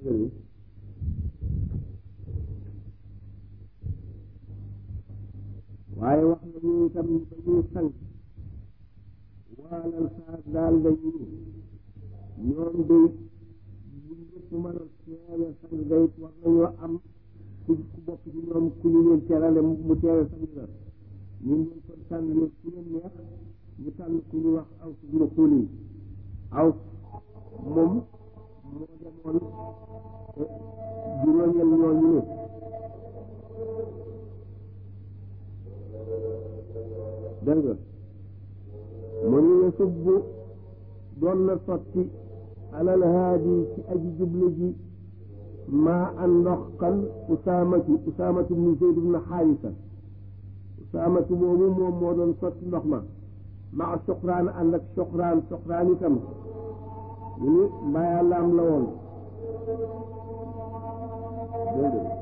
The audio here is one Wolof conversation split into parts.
waaye wax nañu itam dañuy sang waalal saa daal dañu ñoom day bu ñëpp mën a teewe sang day war nañoo am ku ku bokk ci ñoom ku ñu leen teerale mu teewe sang la ñu leen kon tànn leen ku leen neex ñu tànn ku ñu wax aw suñu xuul yi aw moom moo demoon juróomeel ñooñu ne dégg nga mu ñu ne subbu doon na sotti alal haadi ci aji jublu ji maa an ndox kan usaamatu usaamatu bnu zeyd bnu xaarisa usaamatu moomu moom moo doon sotti ndox ma maa suqraan ànd ak suqraan suqraan itam ñu ni mbaayaa laam la woon dégg nga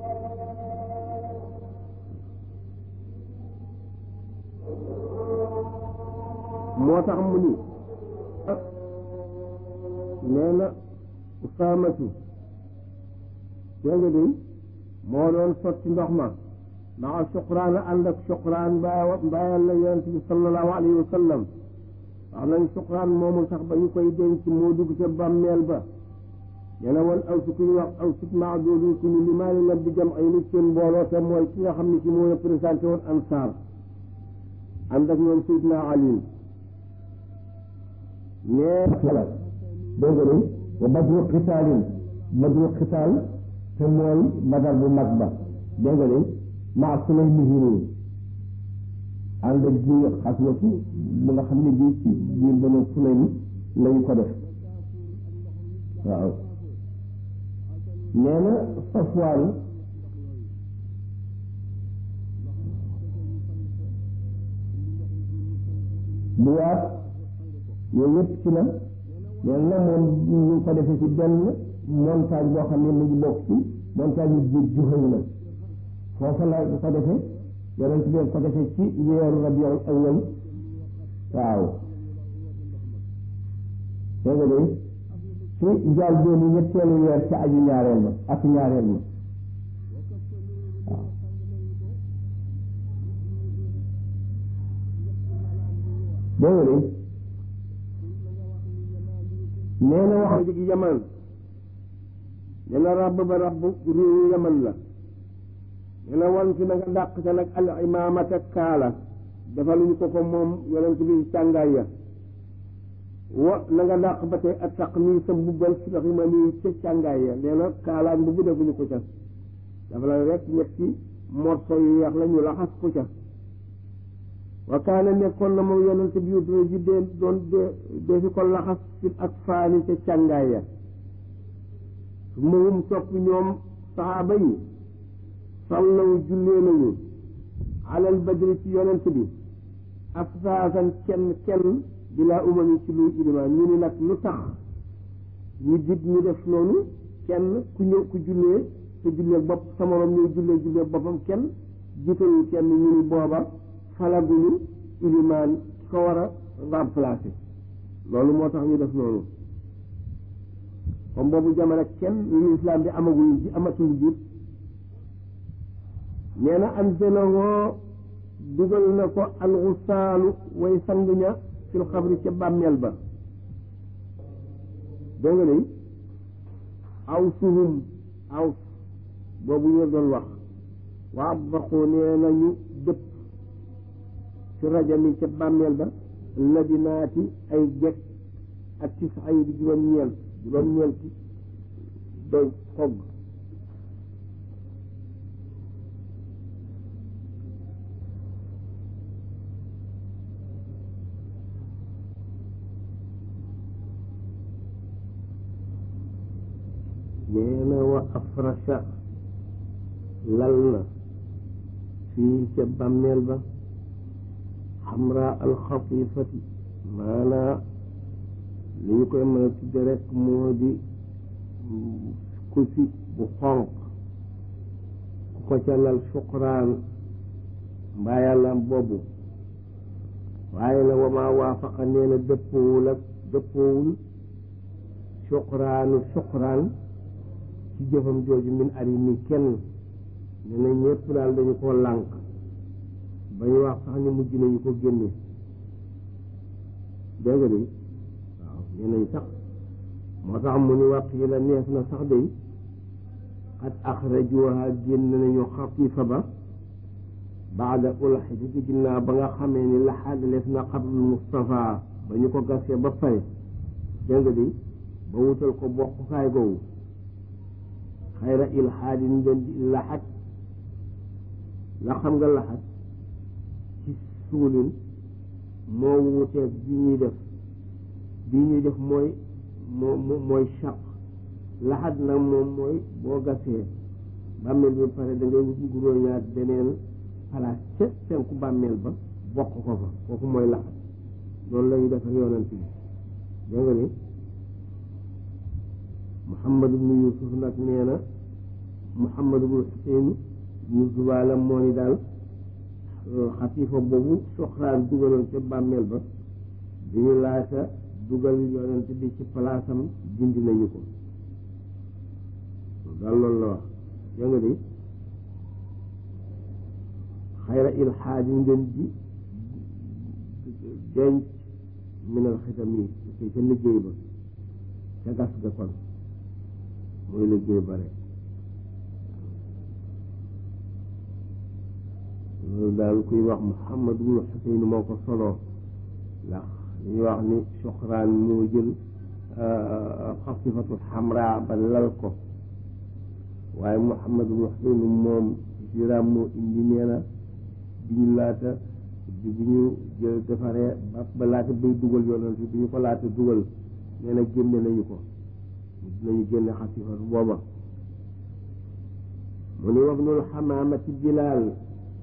moo tax mu ni nee na usaamatu dégg nga de moo doon sotti ndox ma maa suqraan ànd ak suqraan mbaa mbaayal la yonent bi sallallahu alayhi wa sallam wax nañ suqraan moomu sax ba ñu koy denc moo dugg ca bàmmeel ba nee na woon aw si ku ñu wax aw sit maa doodu ku ñu limaani la bi jam ay nit seen mbooloo te mooy ki nga xam ne ci moo représenté woon ansaar ànd ak ñoom Seydina Ali nee la dégg nga de wa badru xitaalin badru xitaal te mooy badar bu mag ba dégg nga de maa sulay mihiri ànd ak ji xaswatu bu nga xam ne bii ci biir banu sulay mi lañu ko def waaw nee na safwaan bu waat yooyu yëpp ci la nee na moom ñu ngi ko defee ci benn montagne boo xam ne mu ngi bokk ci montagne yu jiit juxëy la foofa la bu ko defee yonent bi ko defee ci weeru rabiul awwal waaw dégg nga de ci njaal dooni ñetteelu weer ci aju ñaareel ma ak ñaareel ma waaw dégg nga de nee na wax ji yaman nee na rabb ba rabb réewu yaman la nee na wan fi na nga dàq ca nag al imaamata kaala defaluñu ko ko moom yonent bi càngaay ya wa na nga dàq ba tey ak taq nii sa mbubbal si ndax ma nii ca càngaay ya nee na kaala ak mbubbu defuñu ko ca dafa la rek ñetti morso yu weex la ñu laxas ko ca wa kaana nekkoon na moom yonent bi yu dina ji dee doon dee dee fi ko laxas ci ak faani ca càngaay ya su mawum topp ñoom saxaaba yi sallaw jullee nañu alal badri ci yonent bi afsaasan kenn kenn bilaa umami ci luy ilimaan ñu ni nag lu tax ñu dig ñu def noonu kenn ku ñëw ku jullee te jullee bopp sa morom ñëw jullee jullee boppam kenn jiitalu kenn ñu ni booba falaguñu ilimaan ko war a remplacer loolu moo tax ñu def noonu comme boobu jamono kenn lu islam bi amagul ji amatul jiit nee na anzalahoo dugal na ko alxusaalu way sang ña fil xabri ca bàmmeel ba dégg nga day aw suhum aw boobu ñu doon wax waa baxoo nee nañu dëpp ci rajami ca bàmmeel ba labinaati ay gekk ak ci sax ay di juróom-ñeent juróom-ñeenti doy xogg nee na wa afrasha lal na fii ca bàmmeel ba xamra alxatifati maanaa li ñu koy mën a tudde rek moo di kusi bu xonq ku ko ca lal suqraan mbaa yàllaam boobu waaye la wamaa waafaqa nee na dëppoowul ak dëppoowul suqraanu suqraan ci jëfam jooju min ari mi kenn ne na ñëpp daal dañu ko lànk ba ñu wax sax ni mujj nañu ko génne dégg nga de waaw nee nañ sax moo tax mu ni wax yi la neef na sax day xat axrajuha génn nañu xatifa ba baada ulxiti ci ginnaaw ba nga xamee ni laxaadaleef na xabrul Mustafa ba ñu ko gasee ba pare dégg nga de ba wutal ko bokkukaay googu xayra ilxaadin ngeen di laxat la xam nga laxat ci suulin moo wuteeg bi ñuy def bi ñuy def mooy moo mooy chaq laxat nag moom mooy boo gasee bàmmeel bi pare da ngay wut nguróoñaat beneen place ca penku bàmmeel ba bokk ko fa kooku mooy laxat loolu la ñu def ak yonent bi dégg nga ni Muhammad ibnu Yusuf nag nee na Muhammad ibnu Xuseyn ñu zubaala moo ni daal xatifa boobu soxraan dugaloon ca bàmmeel ba bi ñu laata dugal yonent bi ci palaasam dindi nañu ko daal loolu la wax yaa nga di xayra ilxaadi ngeen ji denc minal xitam yi ci ca liggéey ba ca gas ga kon mooy liggéey ba rek loolu daal kuy wax Muhammad ibnu Xuseyn moo ko soloo ndax dañuy wax ni soxraan moo jël xasifatu xamra ba lal ko waaye Muhammad ibnu Xuseyn moom siraam moo indi nee na bi ñu laata bi ñu jël defaree ba ba laata bay dugal yonent bi ñu ko laata dugal nee na génne nañu ko nañu génne xasifatu booba mu ni wax nul xamaamati bilaal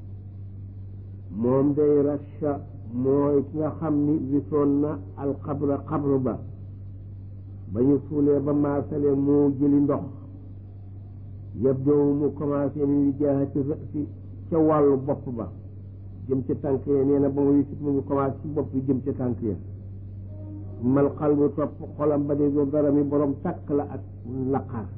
moom day rasha mooy ki nga xam ni wisoon na alxabra xabru ba ba ñu suulee ba maasale moo jëli ndox yëpp doomu mu commencé ni jaaxa ci ci ca wàllu bopp ba jëm ca tànk ya nee na ba mu yëkkit mu ngi commencé ci bopp bi jëm ca tànk ya mal xalbu topp xolam ba de doo dara mi borom takk la ak laqaar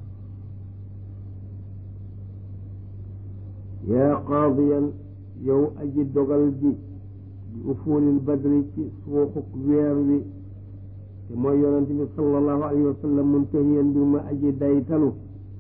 yaa qaadiyan yow aji dogal ji bi ufuulil badri ci suuxuk weer wi te mooy yonente bi sallallahu alayhi wa sallam muntahiyan bi ma aji daytalu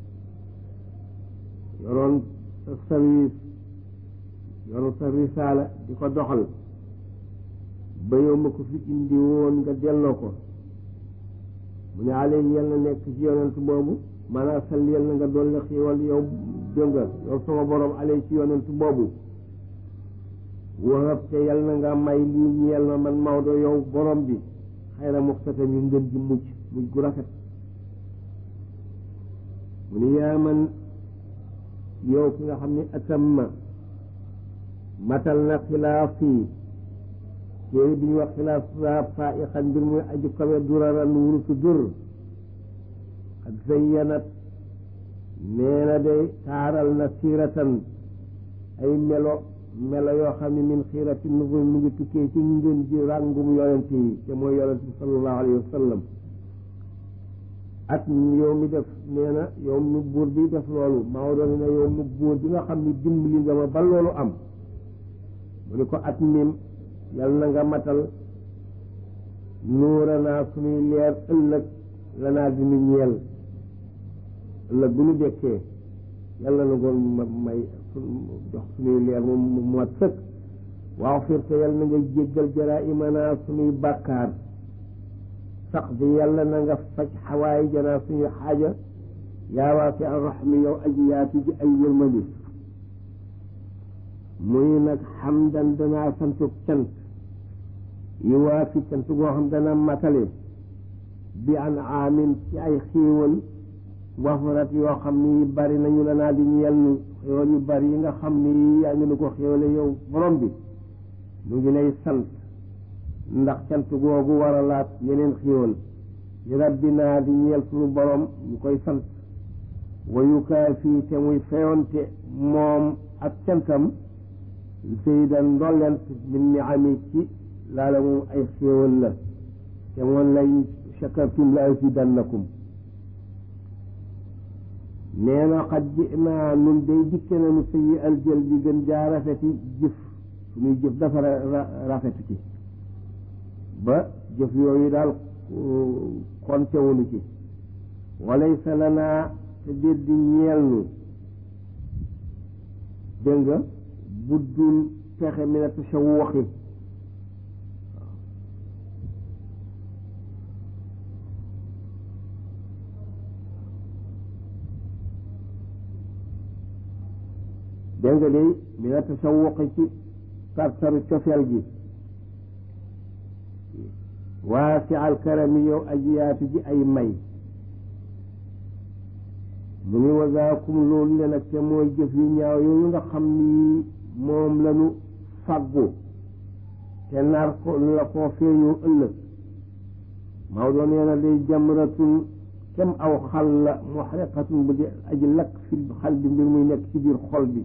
yoroon sa service yoroon sa risaala di ko doxal ba yow ma ko fi indi woon nga delloo ko mu ne alayhi yal na nekk ci yonent boobu maanaam salli yal na nga dolli xiiwal yow dënga yow sama borom alayhi ci yonent boobu wahab te yal na nga may lii ñeel ma man Maodo yow borom bi xayra muxtatam yi ngeen ji mujj mujj gu rafet mu ni yaa man yow ki nga xam ne atamma matal na xilaaf yi téere bi ñuy wax xilaaf saa faiqan mbir muy aju kawe duraran wurusu dur xad zayyanat nee na day taaral na siiratan ay melo melo yoo xam ne min xiirati nubur mu ngi tukkee ci ngeen ji ràngum yonent yi te mooy yonent bi sallallahu alayhi wa sallam at yow mi def nee na yow mi buur bi def loolu Maodo ne na yow mi buur bi nga xam ne dimbali nga ma ba loolu am mu ni ko at mim yal na nga matal nuura naa suñuy leer ëllëg la naa di nu ñeel ëllëg bu ñu dekkee yàlla na ngoon ma may jox suñuy leer moom mu mat sëkk waaw firte yàlla na nga jéggal jaraa imanaa suñuy bàkkaar sax bi yàlla na nga faj xawaay janaa suñuy xaaja yaa waasi arrahmi yow aji yaatu ji ay yërmandi muy nag xamdan danaa santuk cant yi waa fi cant goo xam dana matale bi an aamin ci ay xiiwal wafarat yoo xam ni bari nañu la naa di ñeel nu xéewal yu bari yi nga xam ni yaa ngi nu ko xéewale yow borom bi nu ngi lay sant ndax cant googu war a laat yeneen xéewal li rabbinaa di ñeel suñu borom ñu koy sant wayukaa fii te muy feyonte moom ak cantam saydan ndollent min ni ami ci laala moom ay xéewal la te moom lay shakartum la azidannakum nee na xat ji naa nun day dikke nañu sayi aljël bi gën jaa rafeti jëf suñuy jëf dafa rafet ci ba jëf yooyu daal kontewunu ci walaysa lanaa te déet di ñeel nu dégg nga buddul pexe mi na tashawuxi dégg nga de mi na tashawuxi ci tartaru cofeel gi waasi alkarami yow aji yaatu ji ay may mu ngi wasaakum loolu le nag te mooy jëf yu ñaaw yooyu nga xam ni moom lañu fàggu te nar ko la koo feeñoo ëllëg Maodo nee na day jamratun kem aw xal la muxriqatun bu di aji lakk fi xal bi mbir muy nekk ci biir xol bi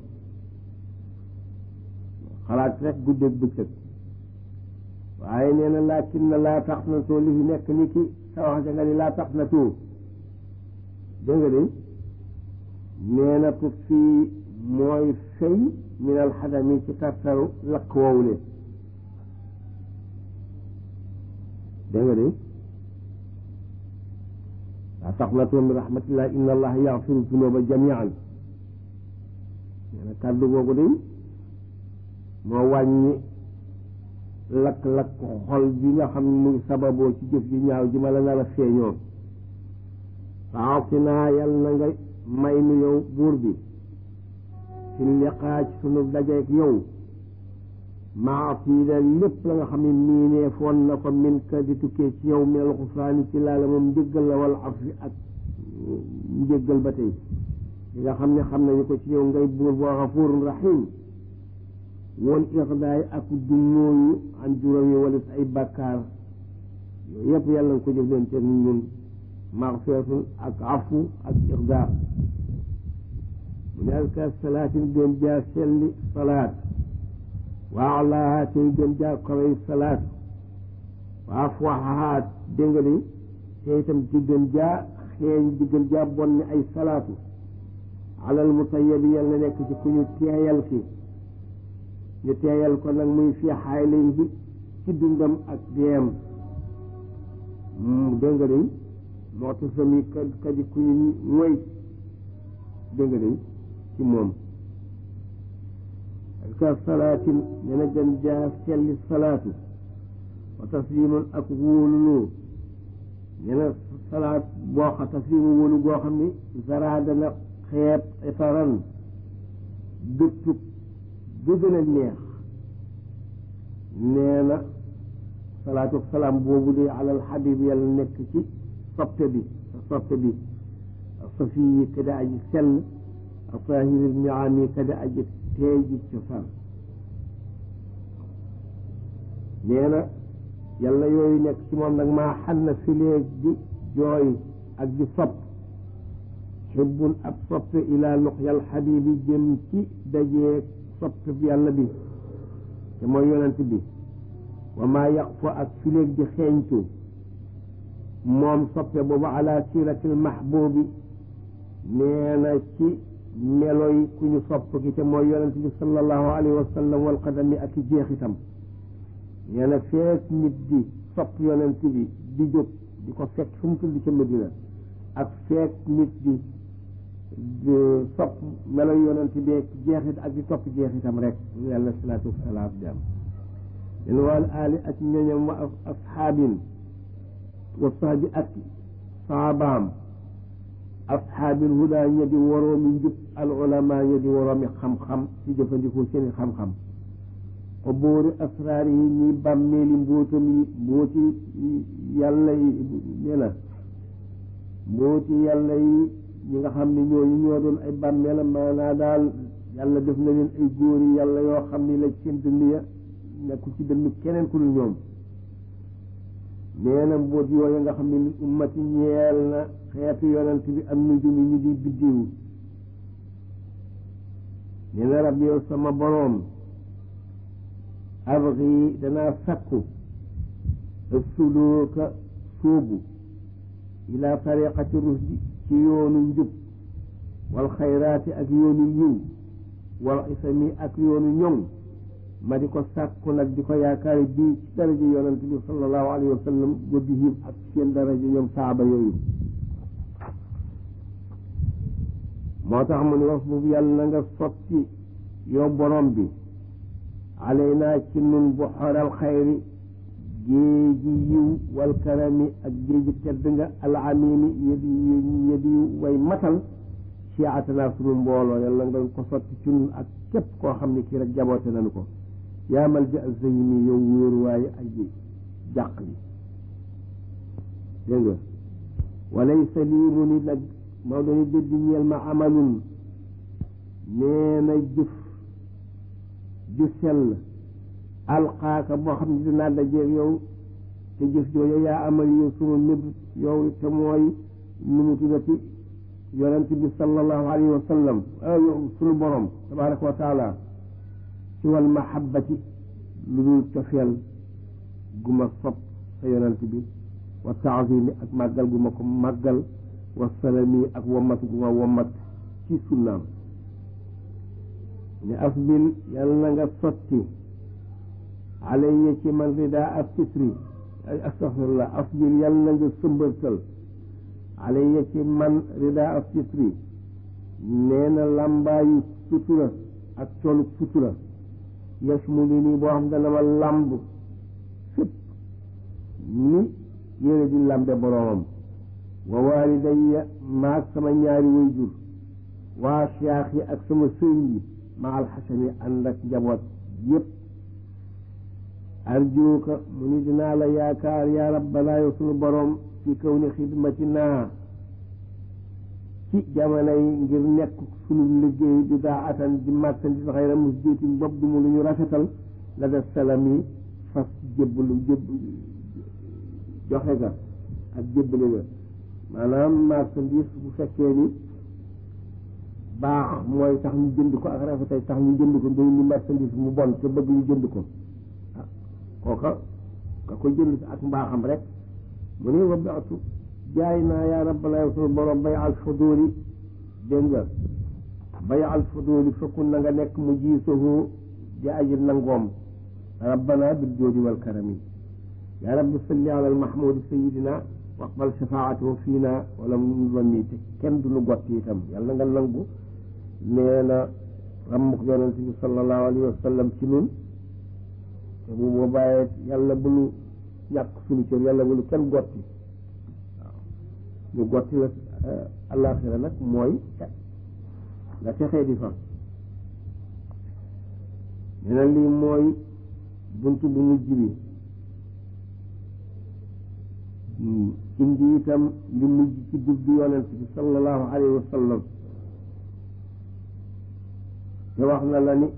xalaat rek guddeeg bëccëg waaye nee na laakin na laa tax na too li fi nekk ni ki sa wax ja nga ni laa tax na too dégg nga de nee na tut fii mooy fay min alxadami ci tartaru lakk woowule dégg nga de laa tax na too min rahmatillah inna allaha yaxfiru zunuba jamian nee na kàddu googu de moo wàññi lakk-lakk xol bi nga xam ne muy sababoo ci jëf ji ñaaw ji ma la nar a feeñoo faatina yàlla na nga may nu yow buur bi fi liqaa ci sunu dajeek yow maatiida lépp la nga xam ne miinee foon na ko min ka di tukkee ci yow min alxufraani ci laala moom njëggal la wala afi ak njëggal ba tey li nga xam ne xam nañu ko ci yow ngay buur boo xafuurun rahim woon ixdaay ak du mooyu an juróom yi wala ay bakkaar yooyu yëpp yàlla nga ko jëf leen te ñun maxfiratun ak afu ak ixdaa mu ne alka salaatin gën jaa selli salaat waa alaaha tey gën jaa kaway salaat waa afwaxaha dégg nga de te itam di gën jaa xeeñ di gën jaa bon ay salaatu alal mutayabi yàlla nekk ci ku ñu teeyal ki ñu teeyal ko nag muy fi xaay lay bi ci dundam ak deem dégg nga de moo tax sami ka kadi ku ñu moy dégg nga de ci moom ka salaatin ne na gën jaa selli salaatu wa taslimun ak wóoluloo ne na salaat boo xam taslimu wóolu goo xam ni zara dana xeeb itaran gëttug bu gën a neex nee na salaatu salaam boobu de alal xabib yàlla nekk ci soppe bi soppe bi safi yi kada aji sell atahiri niami kada aji teey ji cosaan nee na yàlla yooyu nekk ci moom nag maa xan na fileeg di jooy ak di sopp xibbun ab soppe ilaa luqyal xabibi jëm ci dajeeg soppe yàlla bi te mooy yonent bi wa maa yaq fa ak fileeg di xeeñtu moom soppe boobu ala siratil mahbubi nee na ci meloy ku ñu sopp ki te mooy yonent bi sallallahu alayhi wa sallam wal qadami ak i jeexitam nee na feek nit di sopp yonent bi di jóg di ko fekk fu mu tudd ca Medina ak feek nit di sopp meloy yonent bi ak jeexit ak di topp jeexitam rek yàlla salaatu wasalaam di am len wal ali ak ñoñam wa asxaabin wa sahbi ak saabaam ashaabil huda ña di waroomi njub al ulama ña di waroomi xam-xam ci jëfandikoo seeni xam-xam ko boori asraar yi ñi bàmmeeli mbóotam yi mbóoti yàlla yi nee na mbóoti yàlla yi ñi nga xam ne ñooñu ñoo doon ay bàmmeelam maanaa daal yàlla def na leen ay góori yàlla yoo xam ni la seen dënn ya nekku ci dënn keneen ku dul ñoom nee na mbóot yooyu nga xam ne li ummati ñeel na xeetu yonent bi am nujum yi ñu di biddiw nee na rab yow sama boroom abgi danaa sakku suluuka sóobu ila tariqati rusdi ci yoonu njub wal xayraati ak yoonu yiw wal isami ak yoonu ñoŋ ma di ko sàkku nag di ko yaakaari bii ci daraja yonent bi sallallahu alayhi wa sallam wa bihim ak seen daraja ñoom saaba yooyu moo tax mu ne wax boobu yàlla na nga sotti yow borom bi alaynaa ci nun bu xoral xayri géeji yiw wal karami ak géeji tedd nga al amini yedi yedi way matal chiatanaa sunu mbooloo yàlla nga ko sotti ci nun ak képp koo xam ne kii rek jaboote nañu ko yaa malja zeyni yow wóoruwaayu ay jàq li dégg nga walaysa lii mu ni nag moo dooni dëdd ñeel ma amalun nee na jëf ju sell alxaaka boo xam ne dinaa dajeeg yow te jëf jooju yaa amal yow suma méb yow te mooy nu mu tuddati yonent bi sallallahu alayhi wa sallam sunu borom tabaraka wa taala ci wal mahabbati lu dul cofeel gu ma sopp sa yonent bi wa taazimi ak màggal gu ma ko màggal wa salami ak womat gu ma womat ci sunnaam ne asbil yàlla na nga sotti alayya ci man rida ak sitri astaghfirullah asbil yàlla na nga sëmbërtal alayya ci man rida ak sitri nee na làmbaayu sutura ak colug sutura yasmulu nii boo xam dana ma làmb fépp ni yére di làmbe boroomam wa waalidayya maag sama ñaari wayjur waa siyaax yi ak sama sëriñ yi ma alxasani ànd ak njaboot yépp arjuuka mu ni dinaa la yaakaar yaa rabbanaa yow sunu boroom fi kaw ni xidmati naa ci jamono yi ngir nekk sunu liggéey di daa atan di marchandise xayra musjitin bopp du mu lu ñu rafetal la def salami fas jébbalu jébb joxe ga ak jébbali ga maanaam marchandise bu fekkee ni baax mooy tax ñu jënd ko ak rafetay tax ñu jënd ko day ni marchandise mu bon te bëgg ñu jënd ko ah kooka ka ko jënd ak mbaaxam rek mu ne wa baatu jaay naa yaa rabbana yow sunu borom bay al fuduli dégg nga bay al fuduli fekkun na nga nekk mu jiisoo di aji nangoom rabbana bil joodi wal karami yaa rabbi salli ala al mahmudi sayidina waqbal shafaatahu fiina wala mu wanni te kenn du nu gott itam yàlla nga nangu nee na rammuk yonente bi sallallahu alayhi wa sallam ci nun te bu boobaa yàlla bu nu ñàkk suñu cër yàlla bu nu kenn gotti waaw ñu gotti la alaxira nag mooy nga texee di fa nee na lii mooy bunt bu mujj bi indi itam li mujj ci dugg yonent bi sallallahu alayhi wa sallam te wax na la ni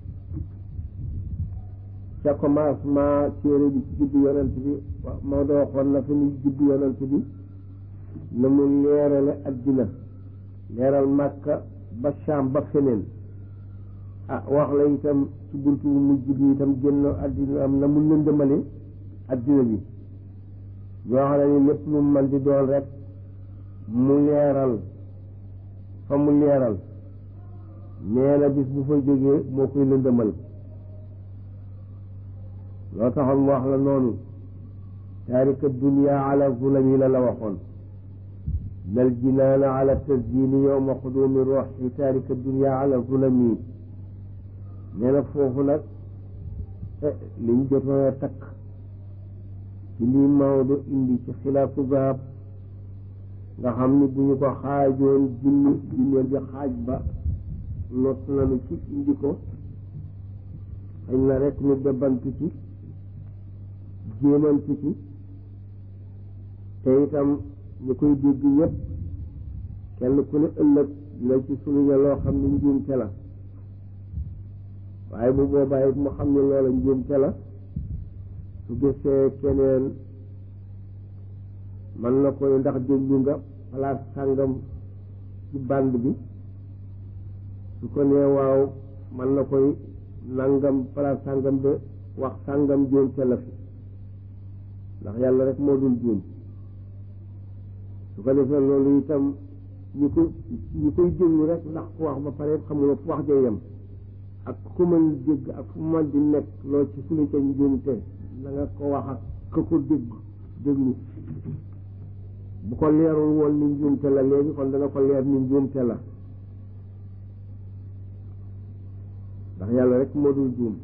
ca commencement téere bi ci juddu yonent bi moo doo waxoon na fi muy juddu yonent bi na mu leerale addina leeral màkka ba Shaam ba feneen ah wax la itam ci buntu bu mujj bi itam génn addina am na mu lëndëmale addina bi yoo xam ne ni lépp lu man di doon rek mu leeral fa mu leeral nee na bis bu fa jógee moo koy lëndëmal loo taxoon mu wax la noonu taarika dunia ala zulami la la waxoon nal jinaana ala tasdini yowma xudumi roxi taarika dunia ala zulami nee na foofu nag liñ jotoon a takk ci lii Maodo indi ci xilaafu zahab nga xam ni bu ñu ko xaajoon junni junneel bi xaaj ba lot nañu ci indi ko xëy na rek ñu debantu ci jéemantu ci te itam ñu koy dégg yépp kenn ku ne ëllëg dina ci suluña loo xam ne njuumte la waaye bu boobaa it mu xam ne loola njuumte la su gisee keneen man na koy ndax déglu nga place sàngam ci band bi su ko nee waaw man na koy nangam place sàngam de wax sàngam juum te la fi ndax yàlla rek moo dul juum su ko defee loolu itam ñu koy ñu koy déglu rek ndax ku wax ba pare xamuloo fu wax ja yem ak ku mën dégg ak fu mën di nekk loo ci suñu ca njuumte na nga ko wax ak ka ko dégg déglu bu ko leerul woon ni njuumte la léegi kon dana ko leer ni njuumte la ndax yàlla rek moo dul juum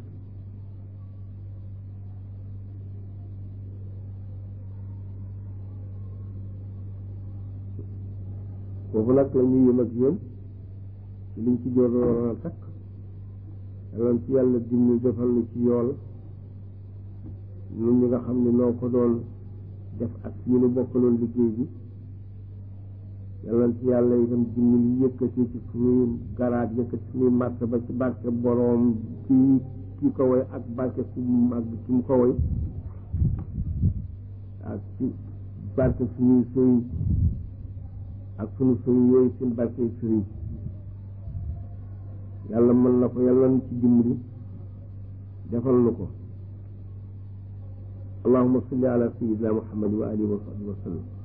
foofu nag la ñuy yëm ak yéen ci liñ ci jooroon a takk yàlla ci yàlla dimni defal lu ci yool ñun ñi nga xam ne noo ko doon def ak ñu nu bokkaloon liggéey bi yàlla ci yàlla itam dimni lu yëkkati ci suñuy garaat yëkkati suñuy martaba ci barke boroom ci ki ko woy ak barke ku mag ki mu ko woy ak ci barke suñuy sëy ak sunu sëriñ yooyu seen barke sëriñ yàlla mën na ko yàlla na ci dimbali defal nu ko allahuma salli ala sayidina muhammad wa alihi wa sahbihi wa sallam